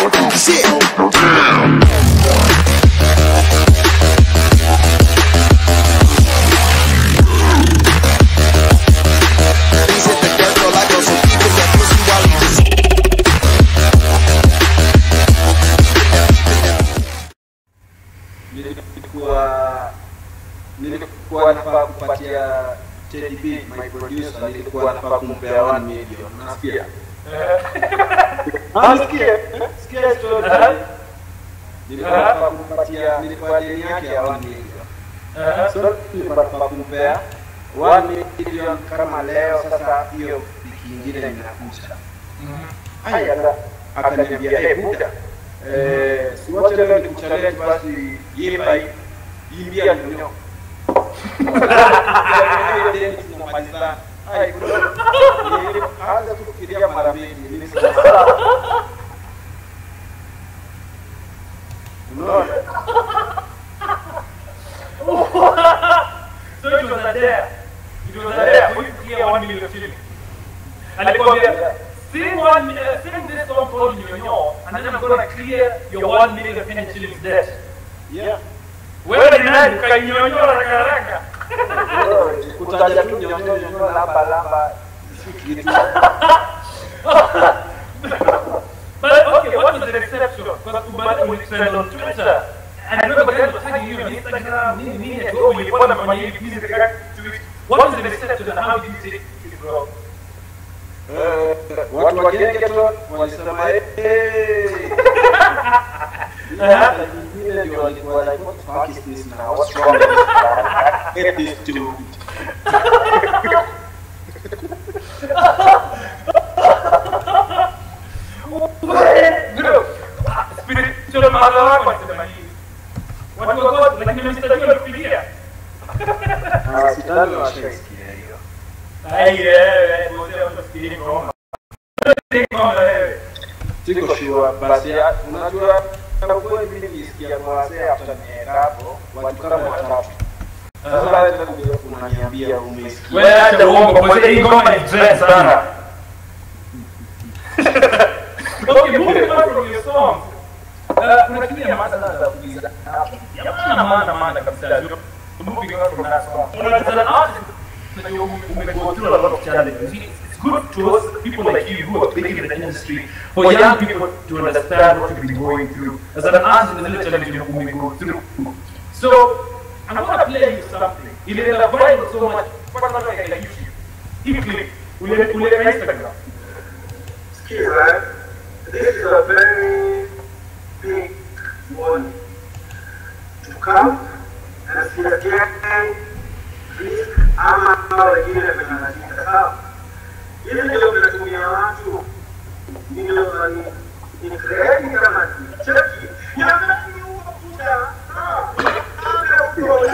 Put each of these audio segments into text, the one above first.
Shit. He's hit the dirt floor like those who keeping that pussy while he just nilikuwa nilikuwa nafaa kupatia Teddy B my producer nilikuwa nafaa kumpea 1 million unasikia Unasikia? Sikia story. Nilikuwa nafaa kumpatia nilikuwa deni yake ya 1 million so nilikuwa nafaa kumpea 1 million kama leo sasa hiyo wiki ingine inakuja haya akaniambia eh buda eh siwache leo nikuchallenge basi yimba hii imbia ndio tunamaliza ai bro anza kufikiria mara mbili mimi unaona So it was a dare. It was a dare for you to clear one million shillings. Alikwambia, sing one, uh, sing this song called Nyonyo, and then I'm gonna clear your one million Kenyan shillings debt. yeah Wewe ni nani? Ukainyonyo haraka haraka. kutaja tu nyonyo nyonyo lamba lamba si kitu But okay, what was the exception? Because Ubada will trend on Twitter. And I remember guys were tagging you on Instagram, nini nini, ati, oh, ulikuwa unafanya hivi, please react to it. What was the exception and how did you take it, bro? Eh, watu wa Gengeton walisema eh hata nyingine ndio walikuwa like what the fuck is this now what's wrong with this guy get this dude Bro, spiritual mother wako alisema nini? Watu wa God, lakini mstajua walikupigia. Ah, sidhani washaisikia hiyo Ai, wewe, mzee, utafikiri ngoma. Ngoma wewe. siko sure basi ya- unajua kwa kweli mimi nilisikia kwa wazee after nienda hapo watu kama watatu sasa wewe ndio unaniambia umesikia Wewe acha uongo, kwa sababu hii ngoma ni trend sana. Okay, moving on from your song. Uh, kuna kitu ya maana sana za kuuliza. Ya maana maana maana kabisa. Moving on from that song. As an artist, that you umego through a lot of challenges. It's good to us, people like you who are big in the industry, for young people to understand what you've been going through. As an artist, there's a little challenge you umego through. So, I'm gonna play you something. Ilienda viral so much, mpaka watu wakaenda YouTube. Hii clip, ule- uliweka Instagram. Skiza, this is a very big warning to come and see again risk ama wengine venye wanajiita sawa. Hivi ndio vinatumia watu ndio ni ni kredi kama ni cheki ya nani huo kuja sawa. Ame huo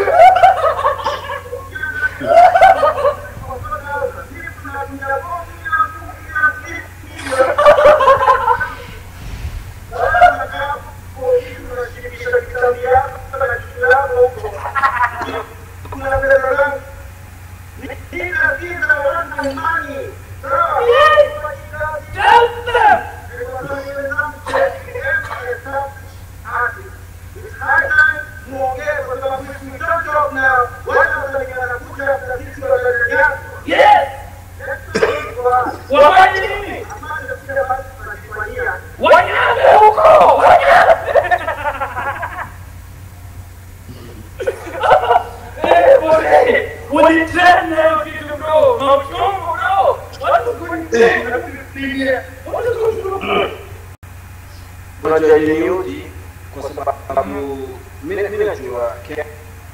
Yes! Wafanye nini? Wanyame huko! Wanyame! Eh, bore! Ulitrend na hiyo kitu bro! Mauchungu bro! Watu kwenye wanapiga. Watu kwenye unajua iliniudhi kwa sababu mimi mimi najua ke-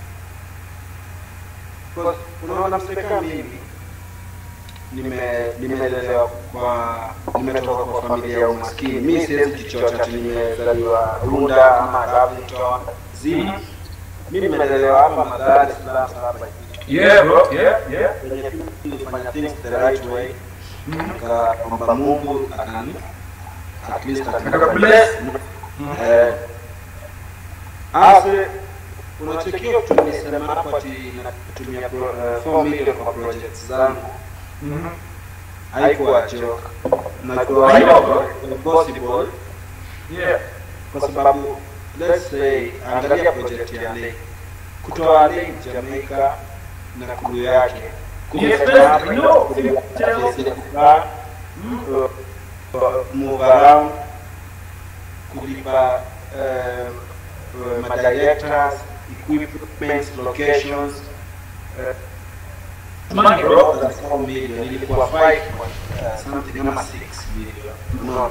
kwa- unaona mseka mimi nime nimelelewa kwa nimetoka kwa familia ya umaskini mi siwezi jichocha ati nimezaliwa runda ama lavington zima mi nimelelewa hapa madhari Salaam, Salaam, Yeah bro, yeah, yeah. Kwenye tu nilifanya things the right way nikaomba mungu akani at least Akakubless. Eh, ase unachokiwa tu nisema hapo ati natumia pro- eh, 4 million kwa projects zangu haikuwa joke najua Haikuwa. possible Yeah. kwa sababu let's say angalia project ya Lake kutoa Lake Jamaica na crew yake Yes, yes, no, si- kukaa uh, uh, move around kulipa uh, uh, madirectors equipments locations uh, Money, bro. bro, that's four million ilikuwa five uh, something ama six million no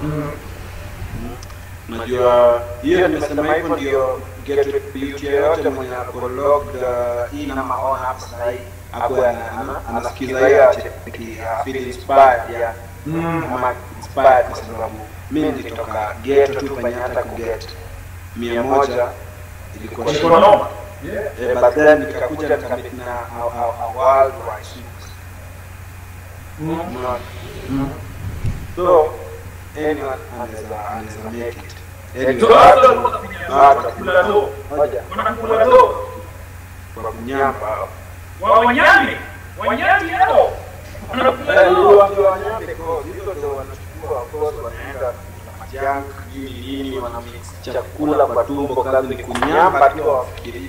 Unajua hiyo nimesema hivyo ndio get beauty yoyote mwenye ako logged uh, in ama on app sasa hii akuwe ana- ana- anasikiza hiyo acheki uh, feel inspired ya ama inspired kwa sababu mimi nilitoka ghetto tu penye hata kuget mia moja ilikuwa Ilikuwa shida. noma. Eh, but then nikakuja nikamit na a, a, a worldwide superstar. Unaona? So anyone anaweza anaweza make it. Anyone. So, hata wanakula do. Moja, Wanakula do. kwa kunyamba. Wa wanyami. Wanyami hao. Wanakula Eh, do. wakiwa wanyambe kwa hizo ndio wanachukua of course wanaenda na majunk nini nini wana mix chakula kwa tumbo kazi ni kunyamba tu wafikiri.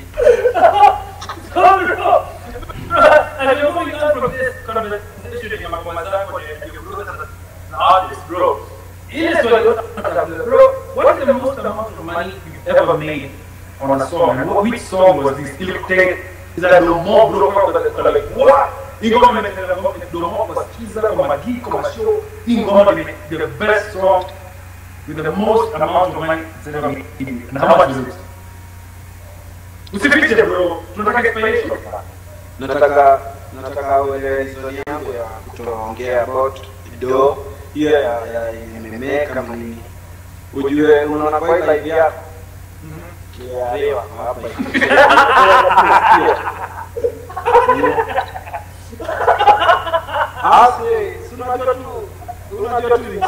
And you're moving on from this conversation ya mambo zako ya your brothers and artists, bro. Ile swali yote, bro, what is the most amount of money you've ever made on a song? And what, which song was this? Ili take is that the more bro kwa like what? Ingoma imetenda ngoma ndio more kwa skiza kwa magiki kwa show. Ingoma ni the best song with the most amount of money it's ever made. And how much is it? Usifiche bro. Tunataka explanation. nataka nataka uelewe historia yangu ya kutoongea about do hiyo ya ya imemeka kama nini ujue unaona kwa hii live yako kiarewa hapa Asi, si unajua tu unajua tu nchi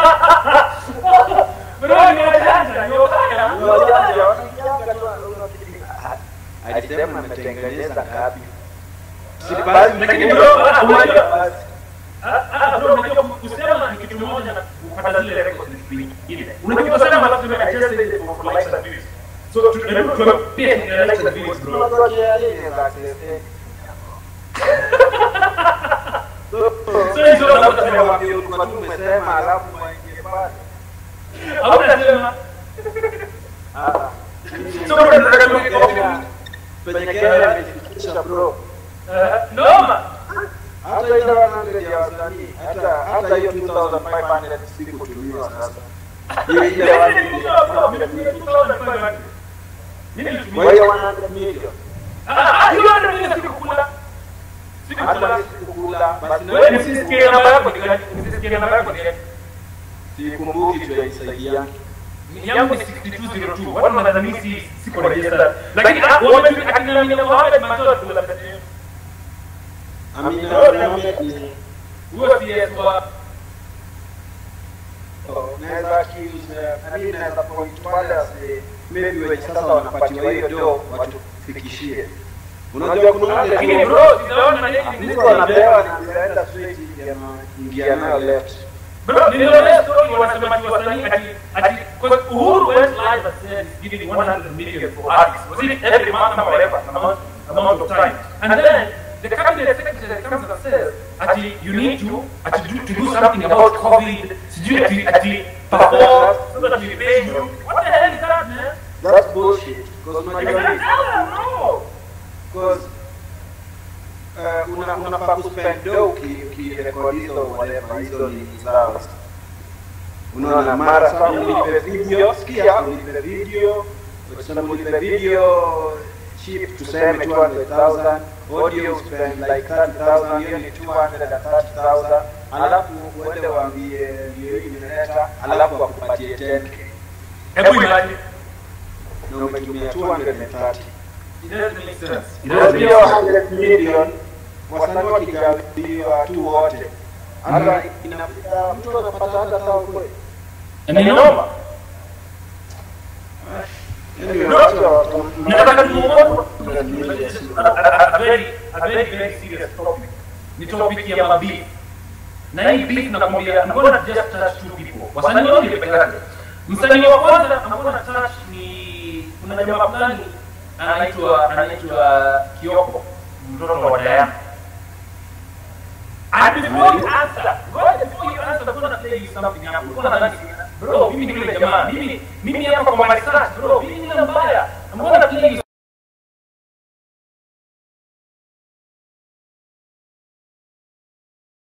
Bro, ni wajanja, ni wabaya. Unajua, wanaingianga tu, unafikiri, ah, alisema ametengeneza ngapi Si basi, Lakini mtu- bro, ah, unajua- basi. Ah, ah, bro, unajua kusema ni kitu moja na kupata zile records ni kitu kingine. Unajua kusema alafu tume adjust it for for likes and views. So tu- hebu tuwe pia ni likes and views, bro. Unajua KRA inaweza access, eh. So hizo Labda labda tumewaambia ulikuwa tu umesema, alafu waingie pale. Hautasema. Ah. So bro, tunataka tuwe Kenya, penye Kenya imefikisha bro. Eh, noma. Hata ile 100 ya wasanii, hata hata hiyo 2500 sikutumiwa sasa. Hiyo ile Mimi 100 nilitumia, bro, mimi nilitumia 2500. Mimi nilitumia. kwa hiyo 100 million. Ah, ah, hiyo ndio mimi sikukula. Hata Sikukula. mimi sikukula, basi Wewe nisisikie namba yako ni gani? Nisisikie namba yako ni gani? sikumbuki tu ya isaidia. yangu ni 6202 watu wanadhani si siko registered lakini ah, wame akina mina Mohamed Mansour tulapata Amina Mohamed ni huyo si kwa naweza accuse, I mean, naweza point wale wase- maybe wenye sasa wanapatiwa hiyo do watufikishie. Unajua kuna wale lakini tu- bro sijaona na yeye mtu anapewa na anaenda straight ingia nayo left. bro niliona story wanasema ati wasanii ati ati kwa Uhuru went live and said he's giving 100 million for artists was it every month or whatever amount amount of time and then the cabinet secretary comes and says ati you need to ati do, to do something about covid sijui ati ati perform so that we pay you what the hell is that man That's bullshit. Because unajua nini? no Because uh, una unafaa kuspend do uki- ukirekodi hizo whatever hizo ni zao. Unaona mara sasa ulipe video, sikia ulipe video, ukisema ulipe video cheap tuseme 200,000, audio spend like 30,000, hiyo ni 230,000, alafu uende waambie ndio hii nimeleta, alafu wakupatie 10k hebu imagine na umetumia 230. it doesn't make sense it Ndio doesn't make sense 100 million wasanii wakigawiwa tu wote, hata inafika mtu anapata hata sawa kweli. ni noma nataka tumuone a very a very very serious topic ni topic ya mabeef na hii beef nakwambia I'm gonna just touch two people wasanii wawili peke yake Msanii wa kwanza ambao na touch ni kuna jamaa fulani anaitwa anaitwa Kioko, mtoto wa Diana. And before you answer, right before you answer, I'm gonna tell you something hapo. Kuna nani? Bro, mimi ni yule jamaa. Mimi mimi hapa kwa my research, bro. Mimi ni mbaya. I'm gonna tell you